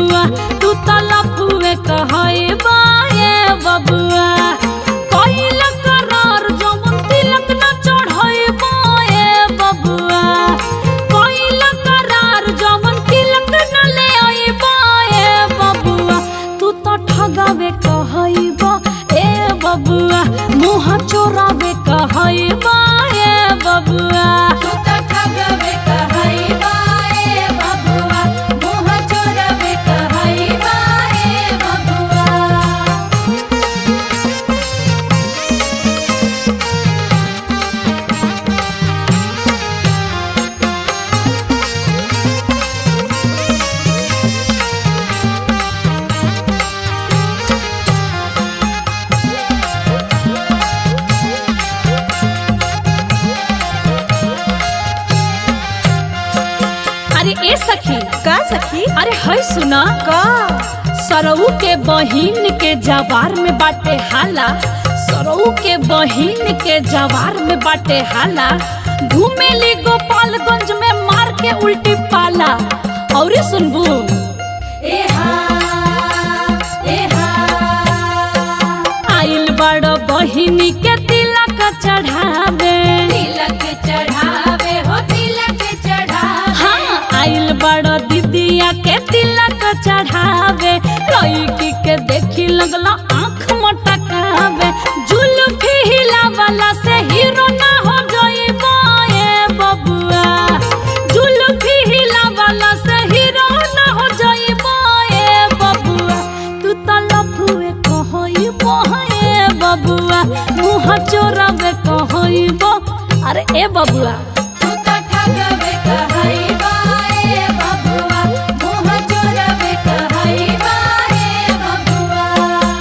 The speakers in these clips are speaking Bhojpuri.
बबुआ तू त लफुए कहई बाए बबुआ कइल करार जवन तिलक न चढ़ई बाए बबुआ कइल करार जवन तिलक न ले आई बाए बबुआ तू त ठगावे कहई बा ए बबुआ मुँह चोरावे कहई बा ए बबुआ तू त ठगवे कहई बाए बबुआ मुँह चोरवे कहई बाए बबुआ अरे ए सखी का सखी अरे है सुना का सरऊ के बहिन के जवार में बाटे हाला सरऊ के बहिन के जवार में बाटे हाला घूमेली गोपालगंज में मार के उल्टी पाला और सुनबू एहा एहा आइल बड़ बहिनी के तिलक चढ़ावे तिलक चढ़ावे हो तिलक चढ़ावे हाँ आइल बड़ दीदिया के तिलक चढ़ावे लड़की के देखी लगला आँख मटकावे जुल्फी हिलावला से हीरो ना हो जाइबा ए बबुआ जुल्फी हिलावला से हीरो ना हो जाइबा ए बबुआ तू त लफुए कहइबो ए बबुआ मुँह चोरावे कहइबो अरे ए बबुआ तू त ठगवे कहई बाए बबुआ मुँह चोरवे कहई बाए बबुआ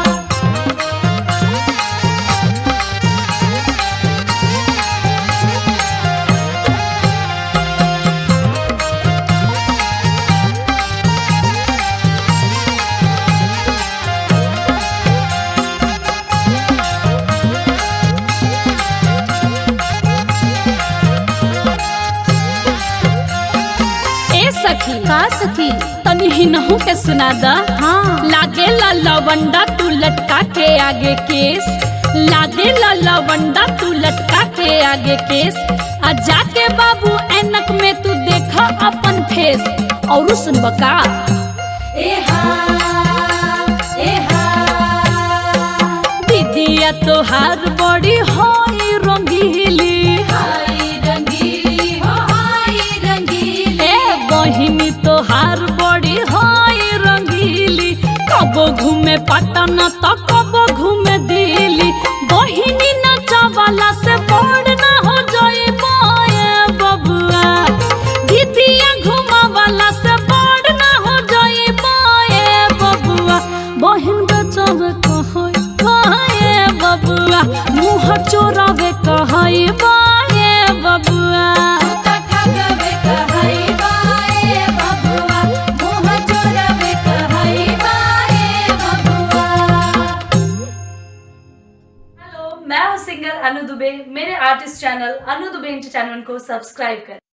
ए सखी का सखी तनी हिनहू के सुना दा हाँ लागे ला लवंडा तू लटका के आगे केस लागे ला लवंडा तू लटका के आगे केस आ जाके बाबू ऐनक में तू देखा अपन फेस और सुन बका एहा एहा दीदिया तोहार बड़ी होई रंगीली हाय रंगीली हो हाय रंगीली ए बहिनी तोहार बड़ी होई रंगीली कबो घूमे पटना तो कबो घूमे दिल्ली बहिनी नचवाला से बड़ ना हो जाए बाए बबुआ दीदिया घुमावाला से बड़ ना हो जाए बाए बबुआ बहिन बचावे कहई बाए बबुआ मुँह चोरावे कहई बाए बबुआ तू त ठगवे कहई बाए बबुआ मुँह चोरवे कहई बाए बबुआ हेलो मैं हूँ सिंगर अनु दुबे मेरे artist channel Anu Dubey entertainment को सब्सक्राइब करें